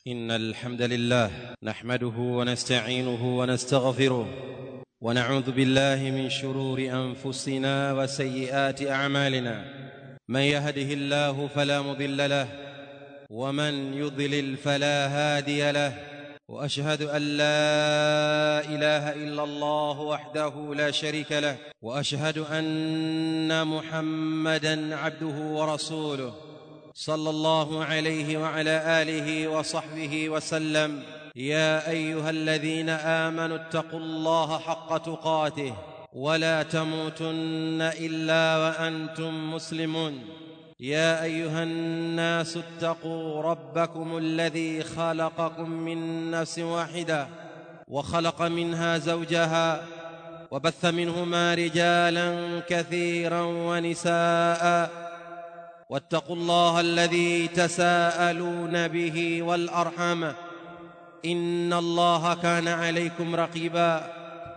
ان الحمد لله نحمده ونستعينه ونستغفره ونعوذ بالله من شرور انفسنا وسيئات اعمالنا من يهده الله فلا مضل له ومن يضلل فلا هادي له واشهد ان لا اله الا الله وحده لا شريك له واشهد ان محمدا عبده ورسوله صلى الله عليه وعلى اله وصحبه وسلم يا ايها الذين امنوا اتقوا الله حق تقاته ولا تموتن الا وانتم مسلمون يا ايها الناس اتقوا ربكم الذي خلقكم من نفس واحده وخلق منها زوجها وبث منهما رجالا كثيرا ونساء واتقوا الله الذي تساءلون به والارحام ان الله كان عليكم رقيبا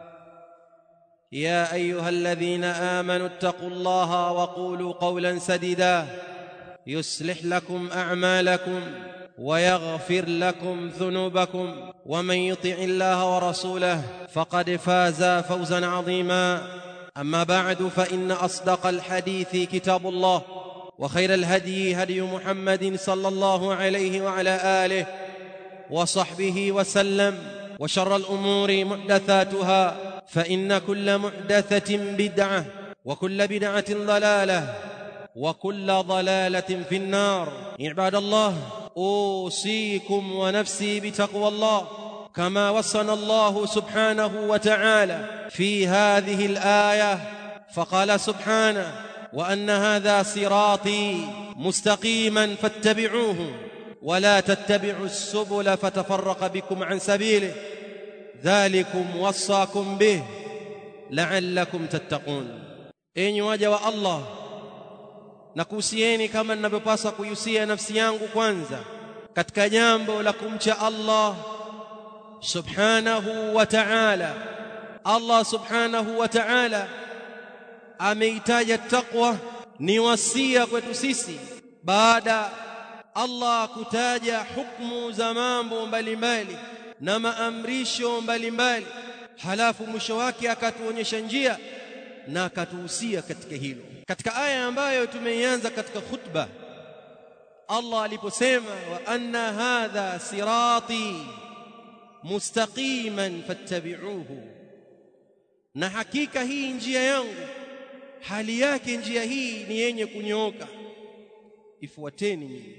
يا ايها الذين امنوا اتقوا الله وقولوا قولا سديدا يصلح لكم اعمالكم ويغفر لكم ذنوبكم ومن يطع الله ورسوله فقد فاز فوزا عظيما اما بعد فان اصدق الحديث كتاب الله وخير الهدي هدي محمد صلى الله عليه وعلى اله وصحبه وسلم وشر الامور محدثاتها فان كل محدثه بدعه وكل بدعه ضلاله وكل ضلاله في النار عباد الله اوصيكم ونفسي بتقوى الله كما وصنا الله سبحانه وتعالى في هذه الايه فقال سبحانه وان هذا صراطي مستقيما فاتبعوه ولا تتبعوا السبل فتفرق بكم عن سبيله ذلكم وصاكم به لعلكم تتقون enyi waja wa Allah nakuhusieni kama ninavyopaswa kuihusia nafsi yangu kwanza katika jambo la kumcha Allah subhanahu wa ta'ala Allah subhanahu wa ta'ala ameitaja taqwa ni wasia kwetu sisi baada Allah kutaja hukumu za mambo mbalimbali na maamrisho mbalimbali halafu mwisho wake akatuonyesha njia na akatuhusia katika hilo katika aya ambayo tumeianza katika khutba Allah aliposema wa anna hadha sirati mustaqiman fattabi'uhu na hakika hii njia yangu hali yake njia hii ni yenye kunyooka ifuateni nyinyi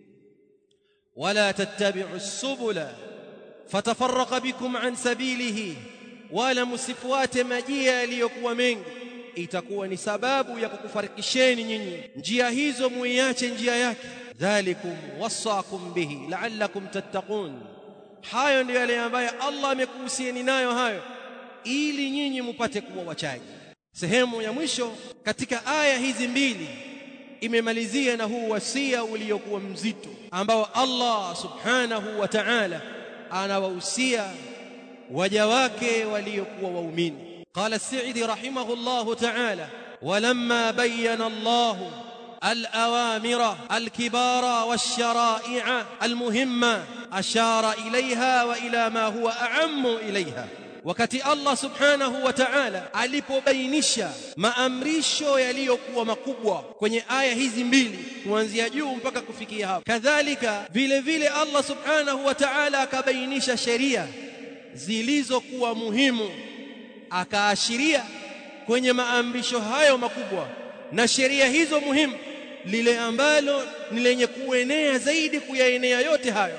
wala tattabi'u subula fatafarraqa bikum an sabilihi wala msifuate majia yaliyokuwa mengi itakuwa ni sababu ya kukufarikisheni nyinyi njia hizo muiache njia yake dhalikum wasakum bihi la'allakum tattaqun hayo ndio yale ambayo Allah amekuhusieni nayo hayo ili nyinyi mupate kuwa wachaji sehemu ya mwisho katika aya hizi mbili imemalizia na huu wasia uliokuwa mzito ambao Allah subhanahu wa ta'ala anawahusia waja wake waliokuwa waumini qala as-sa'idi rahimahullah ta'ala walamma bayyana Allah الأوامر الكبار والشرائع المهمة أشار إليها وإلى ما هو أعم إليها wakati Allah subhanahu wa ta'ala alipobainisha maamrisho yaliyokuwa makubwa kwenye aya hizi mbili kuanzia juu mpaka kufikia hapo kadhalika vile vile Allah subhanahu wa ta'ala akabainisha sheria zilizokuwa muhimu akaashiria kwenye maamrisho hayo makubwa na sheria hizo muhimu lile ambalo ni lenye kuenea zaidi kuyaenea yote hayo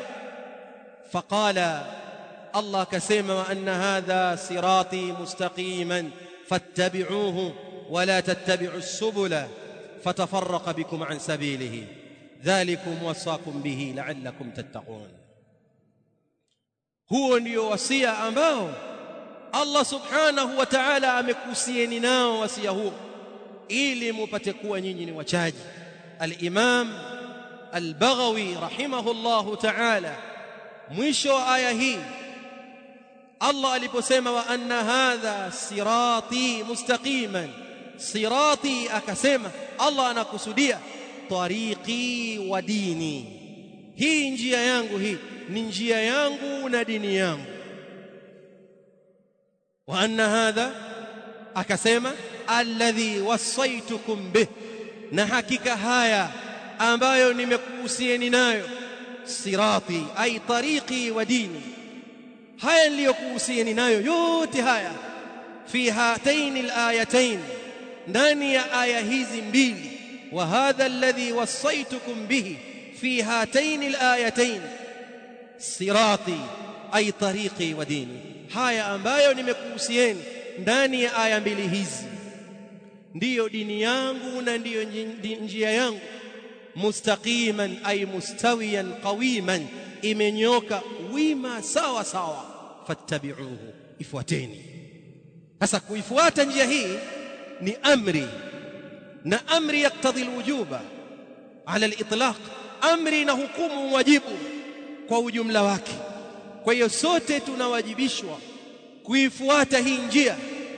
faqala Allah akasema wa anna hadha sirati mustaqiman fattabi'uhu wala tattabi'u subula fatafarraqa bikum an sabilihi dhalikum wasakum bihi la'allakum tattaqun huo ndio wasia ambao Allah subhanahu wa ta'ala amekuhusieni nao wasia huo ili mupate kuwa nyinyi ni wachaji al-Imam al-Baghawi rahimahullahu ta'ala mwisho wa aya hii Allah aliposema wa anna hadha sirati mustaqiman sirati akasema Allah anakusudia tariqi wa dini hii njia yangu hii ni njia yangu na dini yangu wa anna hadha akasema alladhi wasaitukum bih na hakika haya ambayo nimekuhusieni nayo sirati ay tariqi wa dini haya niliyokuhusieni nayo yote haya fi hataini alayatain ndani ya aya hizi mbili wa hadha alladhi wasaitukum bihi fi hataini alayatain sirati ay tariqi wa dini haya ambayo nimekuhusieni ndani ya aya mbili hizi ndiyo dini yangu na ndiyo njia yangu mustaqiman ay mustawiyan qawiman imenyoka wima sawa sawa fattabi'uhu ifuateni sasa kuifuata njia hii ni amri na amri yaktadhi alwujuba ala alitlaq amri na hukumu wajibu kwa ujumla wake kwa hiyo sote tunawajibishwa kuifuata hii njia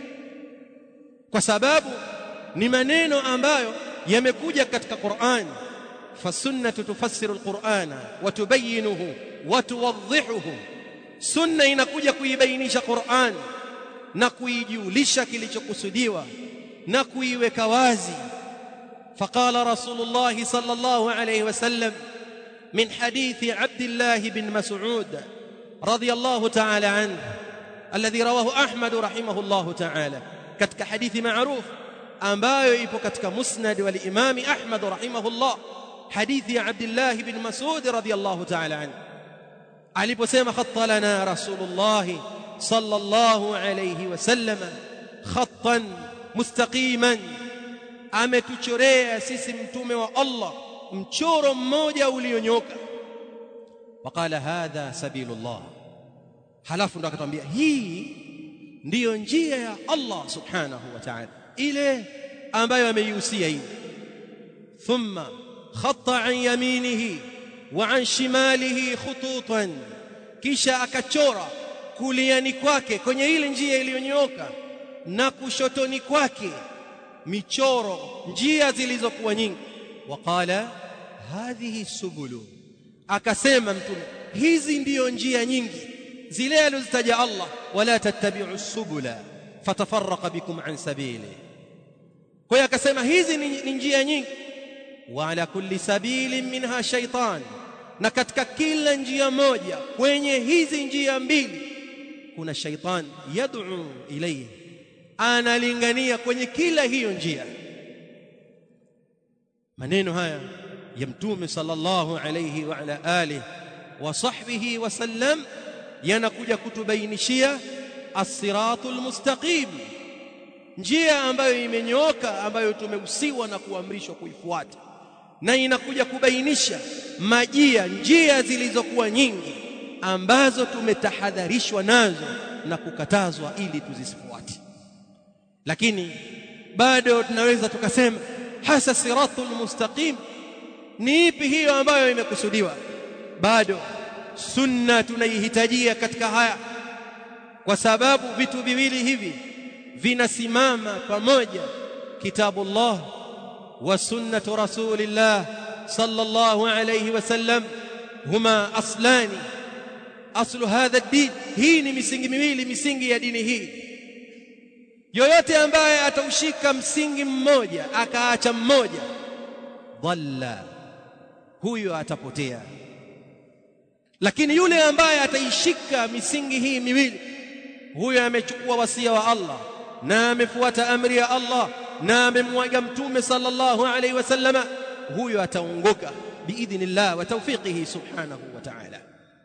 kwa sababu ni maneno ambayo yamekuja katika Qur'an fasunnatu tufassiru alqur'ana wa tubayyinuhu wa tuwadhihuhu sunna inakuja kuibainisha Qur'an na kuijulisha kilichokusudiwa na kuiweka wazi فقال رسول الله صلى الله عليه وسلم من حديث عبد الله بن مسعود رضي الله تعالى عنه الذي رواه احمد رحمه الله تعالى katika hadithi maarufu ambayo ipo katika musnad wal imam ahmad rahimahullah hadithi ya abdullah ibn mas'ud radiyallahu ta'ala anhu aliposema khatta lana rasulullah sallallahu alayhi wasallam khattan mustaqiman ametuchorea sisi mtume wa Allah mchoro mmoja ulionyoka waqala hadha sabilullah halafu ndo akatwambia hii ndiyo njia ya Allah subhanahu wa ta'ala ile ambayo ameihusia hii thumma khatta an yaminihi wa an shimalihi khututan kisha akachora kuliani kwake kwenye ile njia iliyonyooka na kushotoni kwake michoro njia zilizokuwa nyingi waqala hadhihi subulu akasema mtume hizi ndiyo njia nyingi zile alizitaja Allah wala tattabi'u subula fatafarraqa bikum an sabili kwa hiyo akasema hizi ni njia nyingi wa ala kulli sabilin minha shaytan na katika kila njia moja kwenye hizi njia mbili kuna shaytan yad'u ilayhi analingania kwenye kila hiyo njia maneno haya ya mtume sallallahu alayhi wa ala alihi wa sahbihi wasallam yanakuja kutubainishia as-siratul mustaqim njia ambayo imenyooka ambayo tumehusiwa na kuamrishwa kuifuata na inakuja kubainisha majia njia zilizokuwa nyingi ambazo tumetahadharishwa nazo na kukatazwa ili tuzifuate lakini bado tunaweza tukasema hasa siratul mustaqim ni ipi hiyo ambayo imekusudiwa bado sunna tunaihitajia katika haya kwa sababu vitu viwili hivi vinasimama pamoja kitabullah wa sunnatu rasulillah sallallahu alayhi wasallam huma aslani aslu hadha ad-din hii ni misingi miwili misingi ya dini hii yoyote ambaye ataushika msingi mmoja akaacha mmoja dhalla huyo atapotea lakini yule ambaye ataishika misingi hii miwili huyo amechukua wasia wa Allah na amefuata amri ya Allah na amemwaga mtume sallallahu alaihi wasallama huyo ataongoka biidhnillah wa tawfiqihi subhanahu wa ta'ala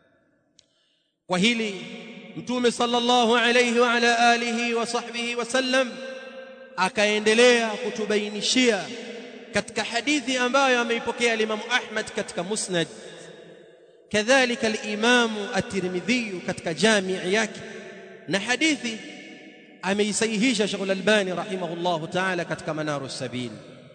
kwa hili mtume sallallahu alaihi wa ala alihi wa sahbihi wasallam akaendelea kutubainishia katika hadithi ambayo ameipokea Imam Ahmad katika Musnad kadhalika al-Imam at-Tirmidhi katika jami' yake na hadithi ameisahihisha Sheikh al-Albani rahimahullah ta'ala katika Manaru sabil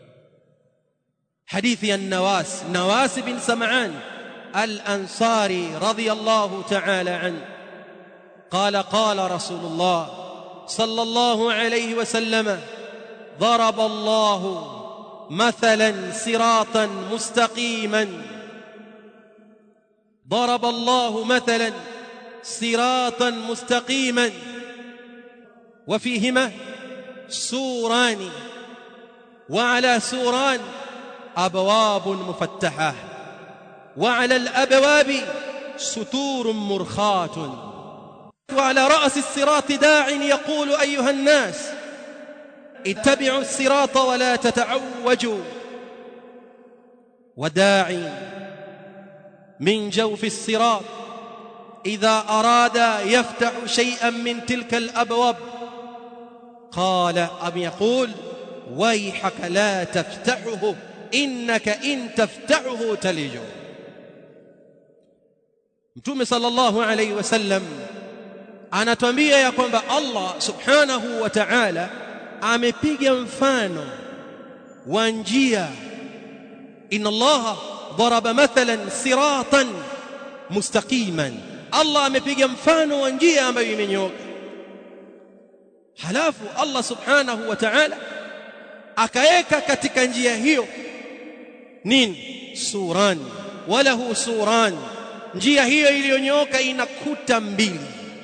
hadithi an-Nawas Nawas bin Sam'an al-Ansari radiyallahu ta'ala anhu قال قال رسول الله صلى الله عليه وسلم ضرب الله مثلا صراطا مستقيما ضرب الله مثلا صراطا مستقيما وفيهما سوران وعلى سوران ابواب مفتحه وعلى الابواب ستور مرخاه وعلى راس الصراط داع يقول ايها الناس اتبعوا الصراط ولا تتعوجوا وداعي من جوف الصراط اذا اراد يفتح شيئا من تلك الابواب قال ام يقول ويحك لا تفتحه انك ان تفتحه تلج mtume sallallahu alayhi wasallam anatuambia ya kwamba Allah subhanahu wa ta'ala amepiga mfano wa njia inna Allah daraba mathalan siratan mustaqiman Allah amepiga mfano wa njia ambayo imenyooka halafu Allah subhanahu wa ta'ala akaeka katika njia hiyo nini suran walahu suran njia hiyo iliyonyooka ina kuta mbili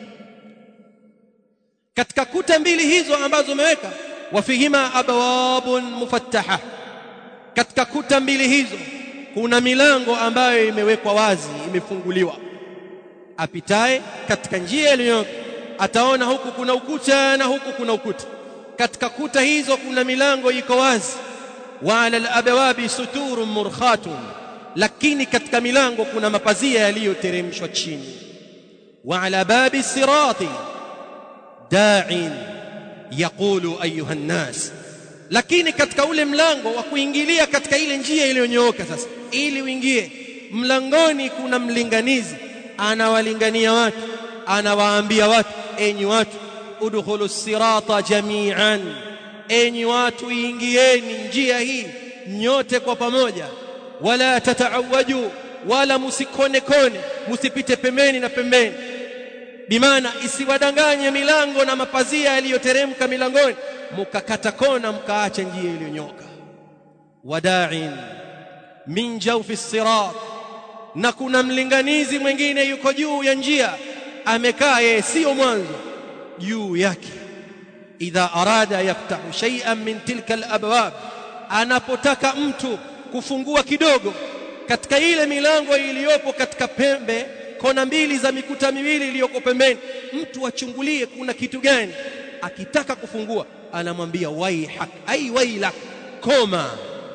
katika kuta mbili hizo ambazo umeweka wafihima abawabun mufattaha katika kuta mbili hizo kuna milango ambayo imewekwa wazi imefunguliwa apitaye katika njia iliyonyooka ataona huku kuna ukuta na huku kuna ukuta katika kuta hizo kuna milango iko wazi wa ala alabawabi suturun murkhatun lakini katika milango kuna mapazia yaliyoteremshwa chini wa ala babi sirati da'in yaqulu ayuha nnas lakini katika ule mlango wa kuingilia katika ile njia iliyonyooka sasa ili uingie mlangoni kuna mlinganizi anawalingania watu anawaambia watu enyi watu udkhulu sirata jami'an enyi watu ingieni njia hii nyote kwa pamoja wala tataawaju wala musikone kone musipite pembeni na pembeni bimaana isiwadanganye milango na mapazia yaliyoteremka milangoni mukakata kona mkaacha njia iliyonyoka wada'in min jawfi sirat na kuna mlinganizi mwingine yuko juu ya njia amekaa yeye sio mwanzo juu yake idha arada yaftahu shay'an min tilka alabwab anapotaka mtu kufungua kidogo katika ile milango iliyopo katika pembe kona mbili za mikuta miwili iliyoko pembeni mtu achungulie kuna kitu gani akitaka kufungua anamwambia waihak ai wailak koma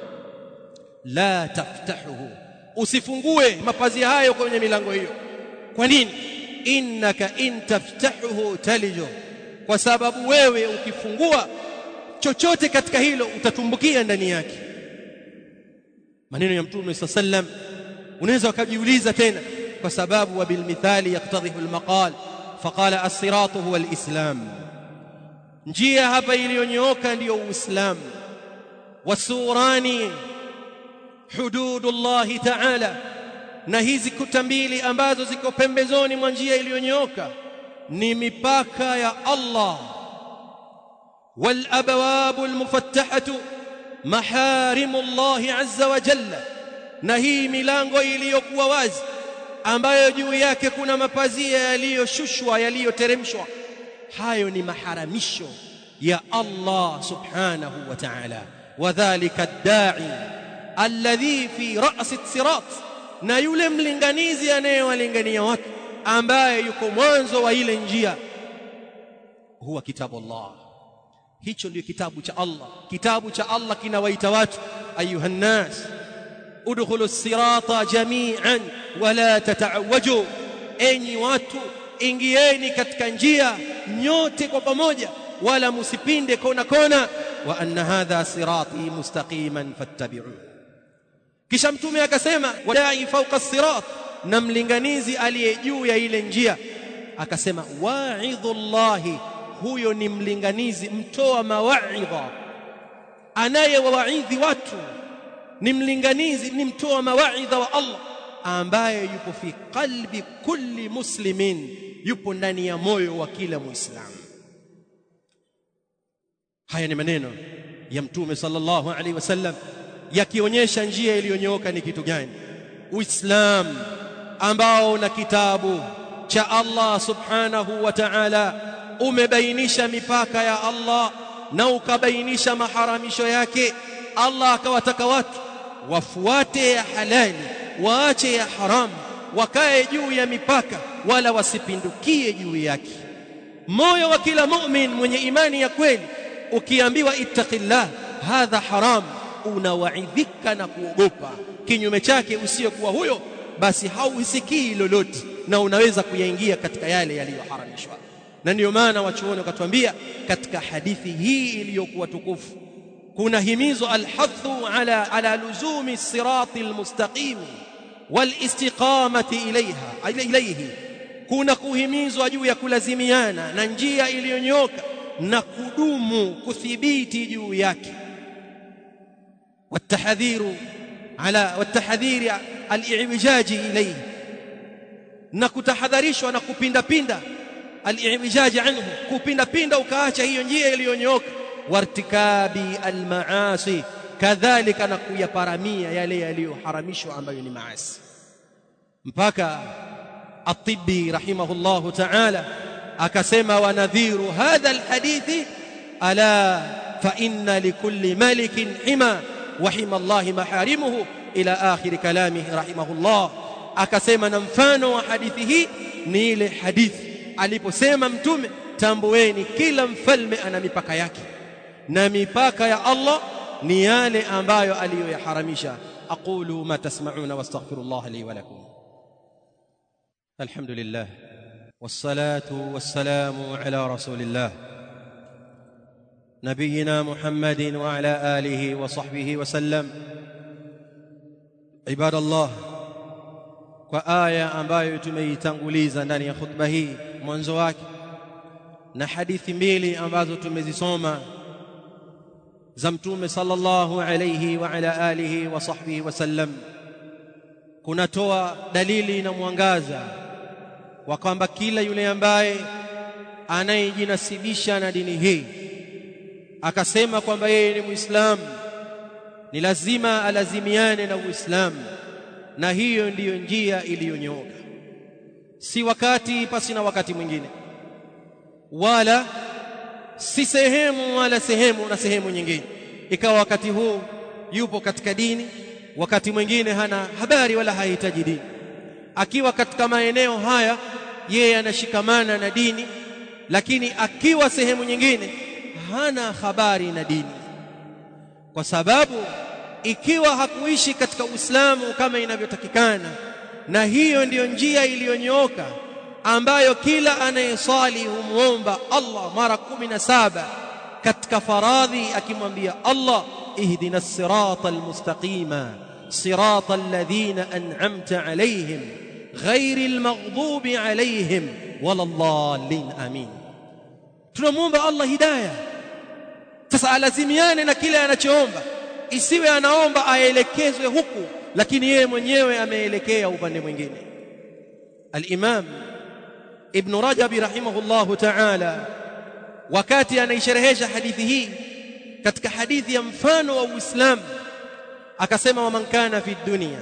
la taftahuhu usifungue mapazia hayo kwenye milango hiyo kwa nini innaka in taftahuhu talijo kwa sababu wewe ukifungua chochote katika hilo utatumbukia ndani yake maneno ya mtume sallam unaweza ukajiuliza tena kwa sababu wa bilmithali yaktadhihu almaqal faqala as-siratu huwa al-islam njia hapa iliyonyooka ndiyo uislamu wasurani hududullahi ta'ala na hizi kuta mbili ambazo ziko pembezoni mwa njia iliyonyooka ni mipaka ya Allah wal abwabu al mufattahatu maharimu Allah azza wa jalla na hii milango iliyokuwa wazi ambayo juu yake kuna mapazia yaliyoshushwa yaliyoteremshwa hayo ni maharamisho ya Allah subhanahu wa ta'ala wadhālika ad-da'i alladhi fi ra's as-sirat na yule mlinganizi anayewalingania watu ambaye yuko mwanzo wa ile njia huwa kitabu Allah hicho ndio kitabu cha Allah kitabu cha Allah kinawaita watu ayuha nas udkhulu as-sirata jami'an wala tata'awwaju enyi watu ingieni katika njia nyote kwa pamoja wala musipinde kona kona wa anna hadha sirati mustaqiman fattabi'u kisha mtume akasema wadai fawqa as-sirat na mlinganizi aliye juu ya ile njia akasema wa'idhullahi huyo ni mlinganizi mtoa mawaidha anayewawaidhi watu ni mlinganizi ni mtoa mawaidha wa Allah ambaye yupo fi qalbi kulli muslimin yupo ndani ya moyo wa kila muislamu haya ni maneno ya mtume sallallahu alaihi wasallam yakionyesha njia iliyonyooka ni kitu gani uislamu ambao na kitabu cha Allah subhanahu wa ta'ala umebainisha mipaka ya Allah na ukabainisha maharamisho yake Allah akawataka watu wafuate ya halali waache ya haramu wakae juu ya mipaka wala wasipindukie juu yake moyo wa kila mu'min mwenye imani ya kweli ukiambiwa ittaqillah hadha haram unawaidhika na kuogopa kinyume chake usiyokuwa huyo basi hausikii lolote na unaweza kuyaingia katika yale yaliyoharamishwa na ndiyo maana wachuoni wakatuambia katika hadithi hii iliyokuwa tukufu kuna himizo alhathu ala ala luzumi sirati almustaqim walistiqamati ilaiha ilayhi kuna kuhimizwa juu ya kulazimiana na njia iliyonyoka na kudumu kuthibiti juu yake والتحذير على والتحذير الاعوجاج اليه na kutahadharishwa na kupinda pinda al-i'wijaj anhu kupinda pinda ukaacha hiyo njia iliyonyooka wartikabi al-maasi kadhalika na kuyaparamia yale yaliyoharamishwa ambayo ni maasi mpaka at-tibbi rahimahullahu ta'ala akasema wa nadhiru hadha al-hadithi ala fa inna likulli malikin hima wa hima Allah maharimuhu ila akhir kalamihi rahimahullah akasema na mfano wa hadithi hii ni ile hadithi aliposema mtume tambueni kila mfalme ana mipaka yake na mipaka ya Allah ni yale ambayo aliyoyaharamisha aqulu ma tasma'una wastaghfirullah li wa lakum alhamdulillah wassalatu wassalamu ala rasulillah نبينا محمد وعلى اله وصحبه وسلم عباد الله kwa aya ambayo tumeitanguliza ndani ya khutba hii mwanzo wake na hadithi mbili ambazo tumezisoma za mtume sallallahu alayhi wa ala alihi wa sahbihi wasallam kunatoa dalili na mwangaza wa kwamba kila yule ambaye anayejinasibisha na dini hii akasema kwamba yeye ni muislamu ni lazima alazimiane na uislamu na hiyo ndiyo njia iliyonyooka si wakati pasi na wakati mwingine wala si sehemu wala sehemu na sehemu nyingine ikawa wakati huu yupo katika dini wakati mwingine hana habari wala hahitaji dini akiwa katika maeneo haya yeye anashikamana na dini lakini akiwa sehemu nyingine hana habari na dini kwa sababu ikiwa hakuishi katika Uislamu kama inavyotakikana na hiyo ndiyo njia iliyonyooka ambayo kila anayesali humuomba Allah mara kumi na saba katika faradhi akimwambia Allah ihdina sirata almustaqima sirata alladhina an'amta alayhim ghairi almaghdubi alayhim wala dhallin amin tunamuomba Allah hidayah sasa alazimiane na kile anachoomba isiwe anaomba aelekezwe huku lakini yeye mwenyewe ameelekea upande mwingine al-Imam Ibn Rajab rahimahullahu ta'ala wakati anaisherehesha hadithi hii katika hadithi ya mfano wa Uislamu akasema wa man kana fi dunya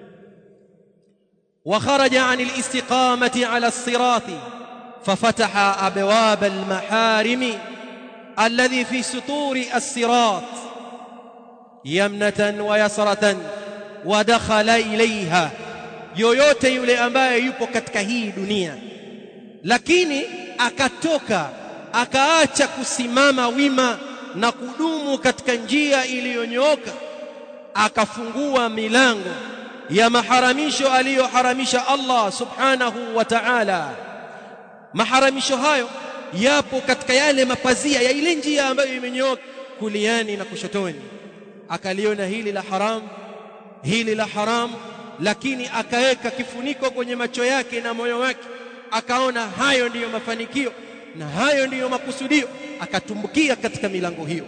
wa kharaja 'an al-istiqamati 'ala as-sirati fafataha abwab al-maharimi alladhi fi suturi as-sirat yamnatan wa yasratan wa dakhala ilaiha yoyote yule ambaye yupo katika hii dunia lakini akatoka akaacha kusimama wima na kudumu katika njia iliyonyooka akafungua milango ya maharamisho aliyoharamisha Allah subhanahu wa ta'ala maharamisho hayo yapo katika yale mapazia ya ile njia ambayo imenyooka kuliani na kushotoni akaliona hili la haram hili la haram lakini akaweka kifuniko kwenye macho yake na moyo wake akaona hayo ndiyo mafanikio na hayo ndiyo makusudio akatumbukia katika milango hiyo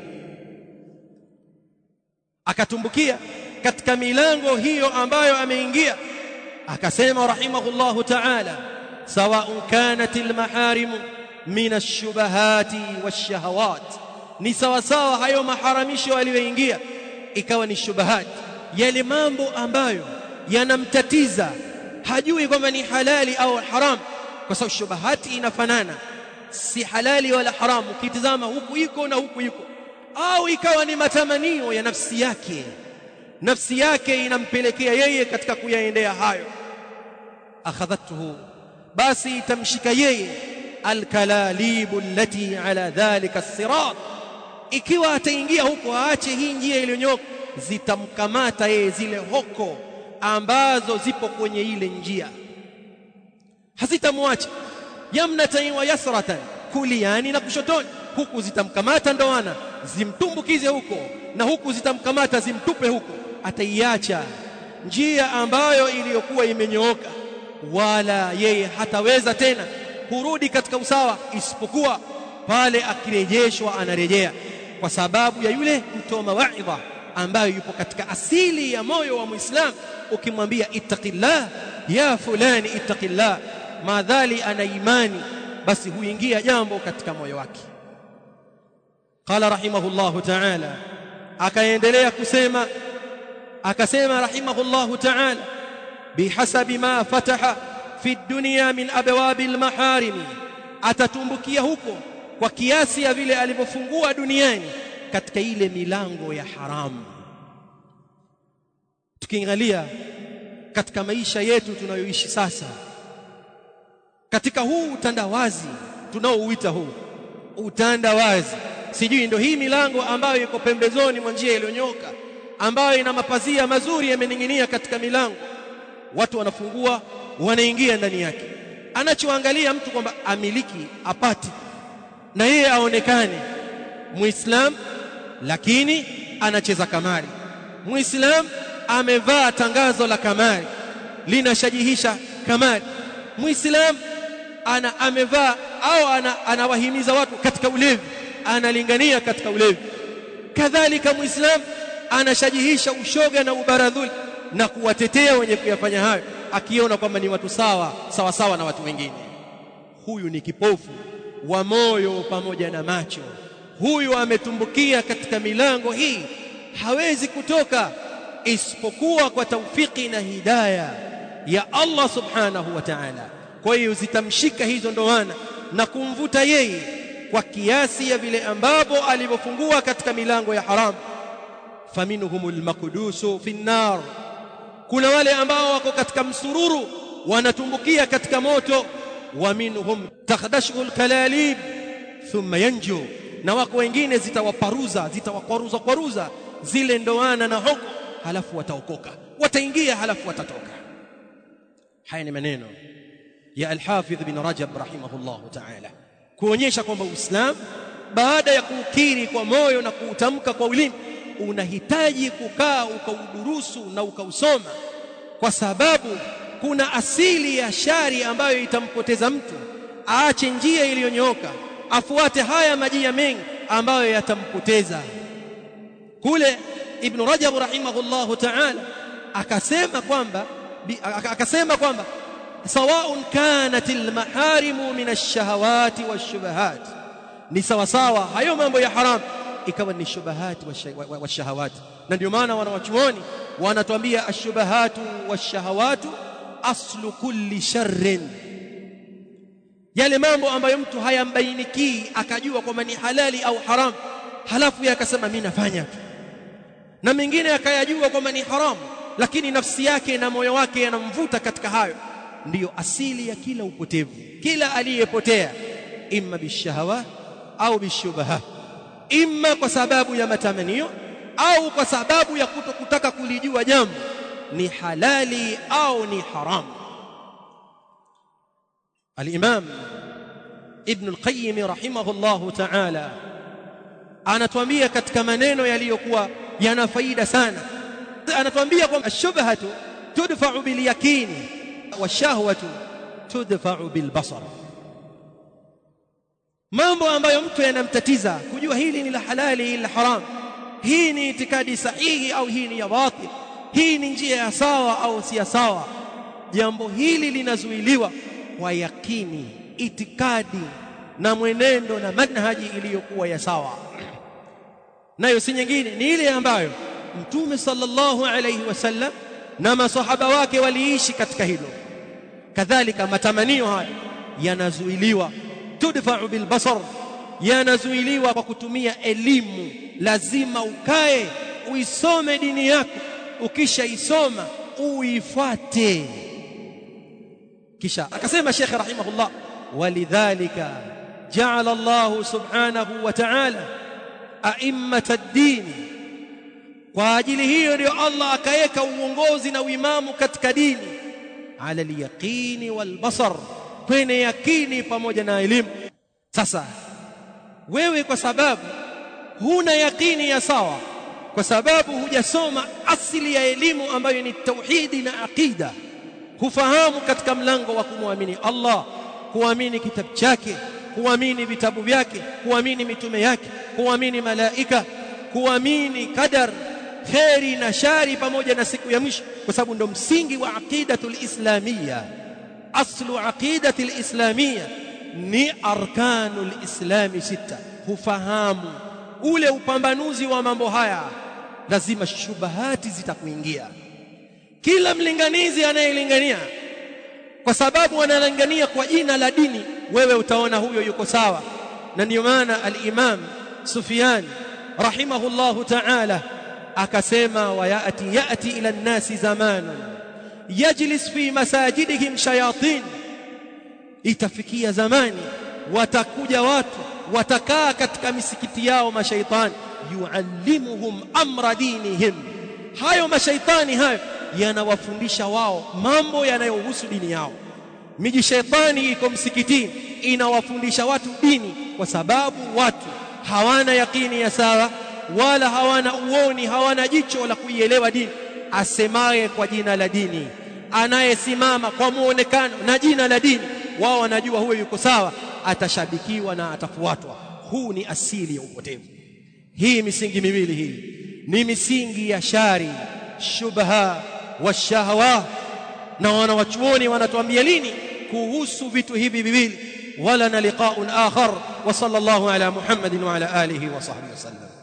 akatumbukia katika milango hiyo ambayo ameingia akasema rahimahullahu ta'ala sawa'un kanat almaharim min ash-shubahati wash-shahawat ni sawa sawa hayo maharamisho aliyoingia ikawa ni shubahati yale mambo ambayo yanamtatiza hajui kwamba ni halali au haram kwa sababu shubahati inafanana si halali wala haramu ukitizama huku iko na huku iko au ikawa ni matamanio ya nafsi yake nafsi yake inampelekea yeye katika kuyaendea hayo akhadhathu basi itamshika yeye alkalalibu allati ala dhalika sirat ikiwa ataingia huko aache hii njia iliyonyoka zitamkamata yeye zile hoko ambazo zipo kwenye ile njia hazitamwacha yamnatan wa yasratan kuliani na kushotoni huku zitamkamata ndoana zimtumbukize huko na huku zitamkamata zimtupe huko ataiacha njia ambayo iliyokuwa imenyooka wala yeye hataweza tena kurudi katika usawa isipokuwa pale akirejeshwa anarejea kwa sababu ya yule mtoa mawaidha ambayo yupo katika asili ya moyo wa Muislamu ukimwambia ittaqillah ya fulani ittaqillah madhali ana imani basi huingia jambo katika moyo wake qala rahimahullahu ta'ala akaendelea kusema akasema rahimahullahu ta'ala bihasabi ma fataha fi dunya min abwabi almaharim atatumbukia huko kwa kiasi ya vile alivyofungua duniani katika ile milango ya haramu tukiangalia katika maisha yetu tunayoishi sasa katika huu utandawazi tunaouita huu utandawazi sijui ndio hii milango ambayo iko pembezoni mwa njia iliyonyoka ambayo ina mapazia mazuri yamening'inia katika milango watu wanafungua wanaingia ndani yake anachoangalia mtu kwamba amiliki apati na yeye aonekane muislam lakini anacheza kamari muislam amevaa tangazo la kamari linashajihisha kamari muislam ana amevaa au ana, anawahimiza watu katika ulevi analingania katika ulevi kadhalika muislam anashajihisha ushoga na ubaradhuli na kuwatetea wenye kuyafanya hayo akiona kwamba ni watu sawa sawa sawa na watu wengine huyu ni kipofu wa moyo pamoja na macho huyu ametumbukia katika milango hii hawezi kutoka isipokuwa kwa taufiki na hidaya ya Allah subhanahu wa ta'ala kwa hiyo zitamshika hizo ndoana na kumvuta yeye kwa kiasi ya vile ambavyo alivyofungua katika milango ya haram faminhumul maqdusu fi nar kuna wale ambao wako katika msururu wanatumbukia katika moto wa minhum takhdashu alkalalib thumma yanju na wako wengine zitawaparuza zitawakwaruza kwaruza zile ndoana na hoko halafu wataokoka wataingia halafu watatoka haya ni maneno ya al-Hafidh bin Rajab rahimahullahu ta'ala kuonyesha kwamba Uislamu baada ya kuukiri kwa moyo na kuutamka kwa ulimi unahitaji kukaa ukaudurusu na ukausoma kwa sababu kuna asili ya shari ambayo itampoteza mtu aache njia iliyonyooka afuate haya majia mengi ambayo yatampoteza kule ibn Rajab rahimahullahu ta'ala akasema kwamba akasema kwamba sawaun kanat almaharimu min ash-shahawati wash-shubahat ni sawa sawa hayo mambo ya haram ikawa ni shubahati wash-shahawati na ndio maana wanawachuoni wanatuambia ash-shubahatu wash-shahawatu aslu kulli sharrin yale mambo ambayo mtu hayambainikii akajua kwamba ni halali au haram halafu yeye akasema mimi nafanya tu na mengine akayajua kwamba ni haramu lakini nafsi yake na moyo wake yanamvuta katika hayo ndiyo asili ya kila upotevu kila aliyepotea imma bishahawa au bishubaha imma kwa sababu ya matamanio au kwa sababu ya kutokutaka kulijua jambo ni halali au ni haramu al-imam ibn al-qayyim rahimahullahu ta'ala anatuambia katika maneno yaliyokuwa yana faida sana anatuambia kwamba ashubhatu tudfa'u bil yaqini washahwatu tudfa'u bil basar mambo ambayo mtu yanamtatiza kujua hili ni la halali hili la haram hii ni itikadi sahihi au hii ni ya batil hii ni njia ya sawa au si ya sawa jambo hili linazuiliwa kwa yakini itikadi na mwenendo na manhaji iliyokuwa ya sawa nayo si nyingine ni ile ambayo mtume sallallahu alayhi wasallam na masahaba wake waliishi katika hilo kadhalika matamanio haya yanazuiliwa tudfa'u bilbasar yanazuiliwa kwa kutumia elimu lazima ukae uisome dini yako ukishaisoma uifuate kisha akasema Sheikh rahimahullah walidhalika ja'ala Allah subhanahu wa ta'ala a'immata ad-din kwa ajili hiyo ndio Allah akaweka uongozi na uimamu katika dini ala al-yaqini wal-basar kwenye yakini pamoja na elimu sasa wewe kwa sababu huna yakini ya sawa kwa sababu hujasoma asili ya elimu ambayo ni tauhidi na aqida hufahamu katika mlango wa kumwamini Allah kuamini kitabu chake kuamini vitabu vyake kuamini mitume yake kuamini malaika kuamini qadar kheri na shari pamoja na siku ya mwisho kwa sababu ndo msingi wa aqidatul islamia aslu aqidatil islamia ni arkanul islami sita hufahamu ule upambanuzi wa mambo haya lazima shubahati zitakuingia kila mlinganizi anayelingania kwa sababu analingania kwa jina la dini wewe utaona huyo yuko sawa na ndio maana al-Imam Sufyan rahimahullahu ta'ala akasema wayati yati ila an-nasi zamanun yajlis fi masajidihim shayatin itafikia zamani watakuja watu watakaa katika misikiti yao mashaitani yuallimuhum amra dinihim hayo mashaitani hayo yanawafundisha wao mambo yanayohusu dini yao miji shaitani iko msikitini inawafundisha watu dini kwa sababu watu hawana yakini ya sawa wala hawana uoni hawana jicho la kuielewa dini asemaye kwa jina la dini anayesimama kwa muonekano na jina la dini wao wanajua huyo yuko sawa atashabikiwa na atafuatwa huu ni asili ya upotevu hii misingi miwili hii ni misingi ya shari shubha washahwa na wanawachuoni wanatuambia lini kuhusu vitu hivi viwili wala na liqaun akhar wa sallallahu ala muhammadin wa ala alihi wa sahbihi wasallam